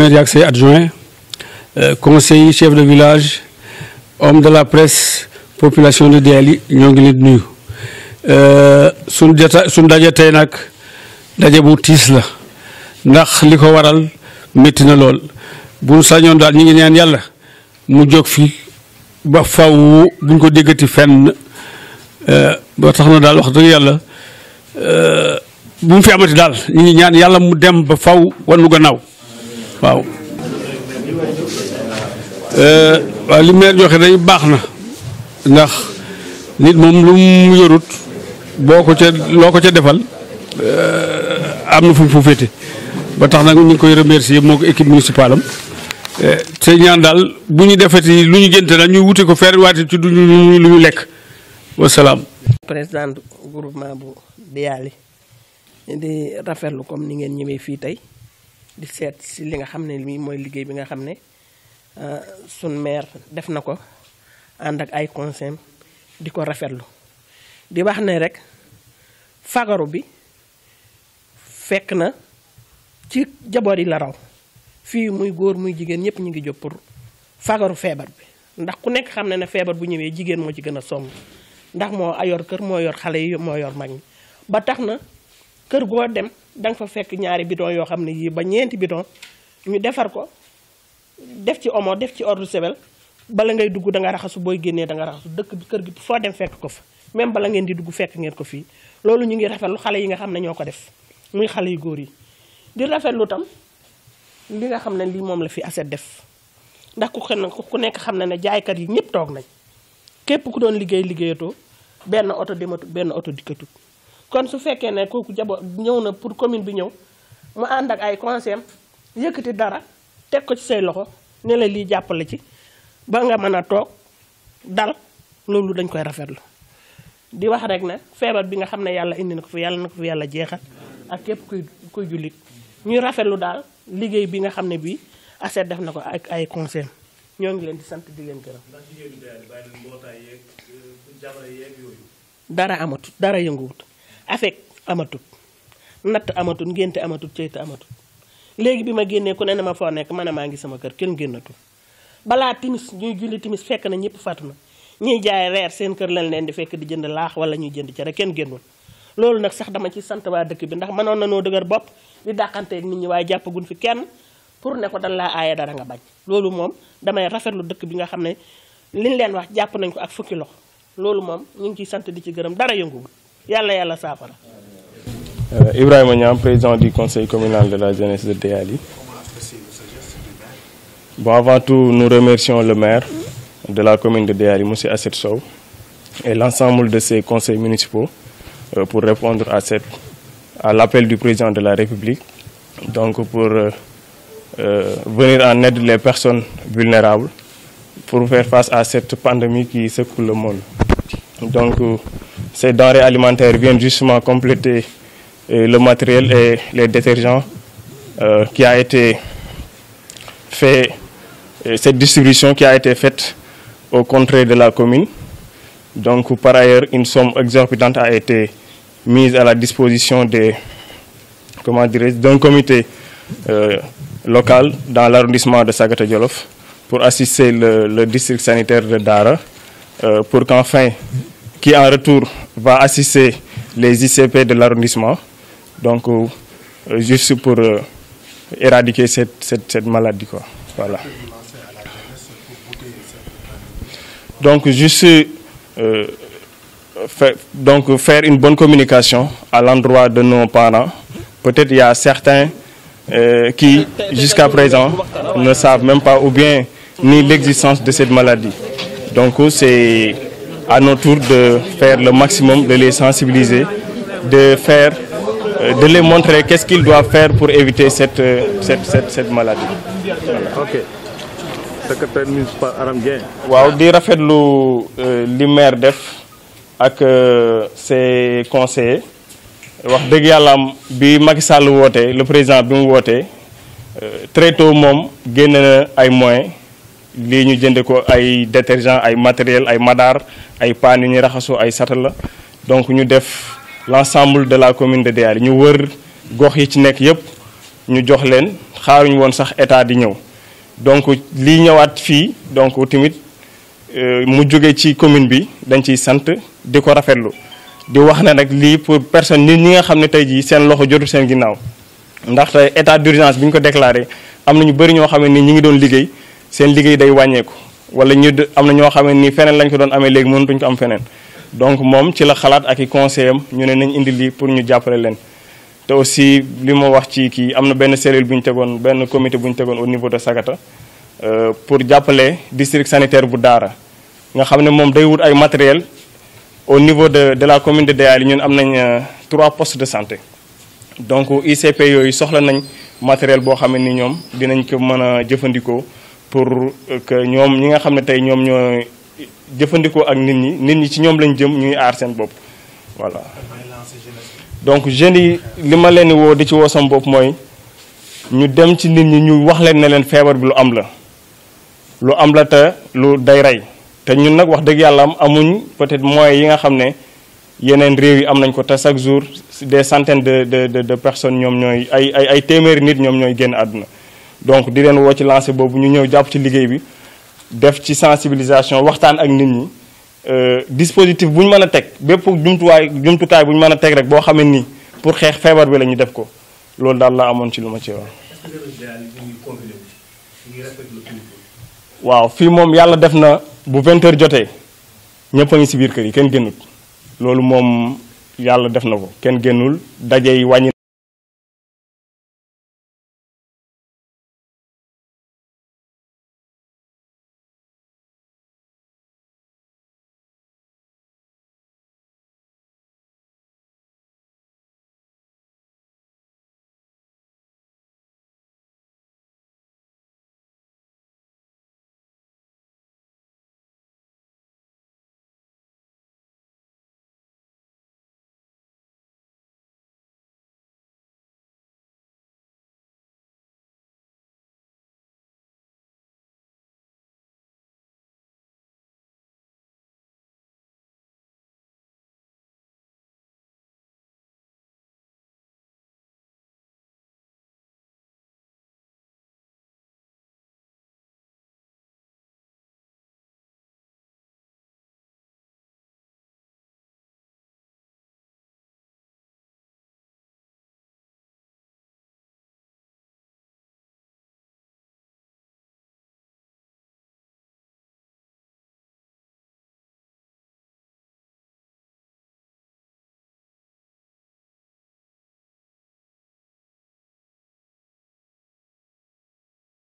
maire yaag say adjoint conseil chef de village homme de la presse population de Déaly ñoo ngi leen di nuyu suñ jota suñ daje tey nag daje bu tiis la ndax li ko waral métti na lool bu sañoon daal ñi ngi ñaan yàlla mu jóg fi ba faw buñ ko déggati fenn ba tax na daal wax dëgg yàlla bu mu fi amati daal ñu ngi ñaan yàlla mu dem ba faw wan nu gannaaw waaw waaw li maire joxe day baax na ndax nit moom lu mu yorut boo ko ca loo ko ca defal am na fu mu fu féete ba tax nag ñu ngi koy remercier moo ko équipe municipale am te ñaan daal bu ñu defati lu ñu génte daal ñu wuti ko feer waati ci du lu ñu lekk wasalaam. président groupement bu Déaly di rafetlu comme ni ngeen ñëwee fii tey di seet si li nga xam ne lii mooy liggéey bi nga xam ne sun maire def na ko ànd ak ay conseil di ko rafetlu di wax ne rek fagaru bi fekk na ci jaboot yi la raw fii muy góor muy jigéen ñëpp ñu ngi jóg pour fagaru feebar bi ndax ku nekk xam ne ne feebar bu ñëwee jigéen moo ci gën a sonn ndax moo ayor kër moo yor xale yi moo yor mag ñi ba tax na kër goo dem da nga fa fekk ñaari bidon yoo xam ne yii ba ñeenti bidon ñu defar ko def ci omo def ci ordre sebel bala ngay dugg da nga raxasu booy génnee da nga raxasu dëkk bi kër gi foo dem fekk ko fa même bala ngeen di dugg fekk ngeen ko fii loolu ñu ngi rafetlu xale yi nga xam ne ñoo ko def muy xale yu góor yi di rafetlu tam li nga xam ne lii moom la fi aset def ndax ku xen ku nekk xam ne ne jaaykat yi ñëpp toog nañ képp ku doon liggéey liggéeyatoo benn oto dematut benn oto dikkatut kon su fekkee ne kooku jabo ñëw na pour commune bi ñëw mu ànd ak ay conseil yëkkati dara teg ko ci say loxo ne la lii jàppale ci ba nga mën a toog dal loolu dañ koy rafetlu di wax rek ne feebar bi nga xam ne yàlla indi na ko fi yàlla na ko fi yàlla jeexal ak képp kuy kuy jullit ñuy rafetlu daal liggéey bi nga xam ne bii ACET def na ko ak ay conseil ñoo ngi leen di sant di leen gërëm. dara amatut dara yënguwut afek amatut natt amatut ngénte amatut ceyta amatut léegi bi ma génnee ku ne ne ma foo nekk ma ne maa ngi sama kër kenn génnatul balaa timis ñuy julli timis fekk na ñëpp fàttu na ñuy jaay reer seen kër lañ leen di fekk di jënd laax wala ñuy jënd cere kenn génnul loolu nag sax dama ci sant waa dëkk bi ndax mënoon na noo dëgër bopp di dàqanteeg nit ñi waaye jàppagun fi kenn pour ne ko dan laa aaye dara nga bañ loolu moom damay rafetlu dëkk bi nga xam ne liñ leen wax jàpp nañ ko ak fukki loxo loolu moom ñu ngi ciy sant di ci gërëm dara yënguwul yàlla yàlla saafara. Ibrahima Niam président du conseil communal de la jeunesse de Déaly. Bon, avant tout, nous remercions le maire de la commune de Déaly, M. Asset Sow, et l'ensemble de ses conseils municipaux euh, pour répondre à, cette, à l'appel du président de la République, donc pour euh, euh, venir en aide les personnes vulnérables pour faire face à cette pandémie qui secoue le monde. Donc, ces denrées alimentaires viennent justement compléter le matériel et les détergents qui a été fait cette distribution qui a été faite au contraire de la commune. Donc, par ailleurs, une somme exorbitante a été mise à la disposition des, comment d'un comité euh, local dans l'arrondissement de Sagata Djolof pour assister le, le, district sanitaire de Dara, euh, pour qu'enfin, qui en retour va assister les ICP de l'arrondissement, donc euh, juste pour éradiquer cette, cette, cette maladie. Quoi. Voilà. Donc, juste euh, faire, donc, faire une bonne communication à l'endroit de nos parents. Peut-être il y a certains euh, qui, jusqu'à présent, ne savent même pas ou bien ni l'existence de cette maladie. Donc, c'est à notre tour de faire le maximum, de les sensibiliser, de faire, euh, de les montrer qu'est-ce qu'ils doivent faire pour éviter cette, cette, cette, cette maladie. Voilà. Ok. secrétaire municipal Aram Dieng. waaw di rafetlu li maire def ak ses conseillers wax dëgg yàlla am bi Macky Sall wootee le président bi mu wootee très tôt moom génne na ay moyens lii ñu jënde ko ay détergent ay matériel ay madar ay paan yu ñuy raxasoo ay satala donc ñu def l'ensemble de la commune de Déaly ñu wër gox yi ci nekk yëpp ñu jox leen xaaruñu woon sax état di ñëw donc lii ñëwaat fii donc tamit mu jóge ci commune bi dañ ciy sant di ko rafetlu di wax ne nag lii pour personne nit ñi nga xam ne tey jii seen loxo jotul seen ginnaaw ndaxte état d'urgence bi ñu ko déclaré am na ñu bëri ñoo xam ne nii ñi ngi doon liggéey seen liggéey day wàññeeku wala ñu am na ñoo xam ne nii feneen lañ ko doon amee léegi mënatuñ ko am feneen donc moom ci la xalaat ak i conseil am ñu ne nañ indi lii pour ñu jàppale leen te aussi li ma wax ci kii am na benn cellule bu ñu tegoon benn comité bu ñu tegoon au niveau de Sagata pour jàppale district sanitaire bu Daara nga xam ne moom day wut ay matériel au niveau de de la commune de Déaly ñun am nañ trois postes de santé donc ICP yooyu soxla nañ matériel boo xam ne ni ñoom dinañ ko mën a jëfandikoo pour que ñoom ñi nga xam ne tey ñoom ñoo jëfandikoo ak nit ñi nit ñi ci ñoom lañ jëm ñuy aar seen bopp voilà. donc jeunes yi li ma leen di woo di ci woo sama bopp mooy ñu dem ci nit ñi ñu wax leen ne leen feebar bi lu am la lu am la te lu day rey te ñun nag wax dëgg yàlla am amuñ peut-être moyens yi nga xam ne yeneen réew yi am nañ ko te chaque jour des centaines de de de de personnes ñoom ñooy ay ay ay téeméeri nit ñoom ñooy génn àdduna donc di leen woo ci lancé boobu ñu ñëw jàpp ci liggéey bi def ci sensibilisation waxtaan ak nit ñi dispositif bu ñu mën a teg bépp jumtuwaay jumtukaay bu ñu mën a teg rek boo xamee nii pour xeex feebar bi la ñu def ko loolu daal la amoon ci lu ma ci wax. waaw fii moom yàlla def na bu 20 heures jotee ñëpp a ngi si biir kër yi kenn génnut loolu moom yàlla def na ko kenn génnul daje yi wàññi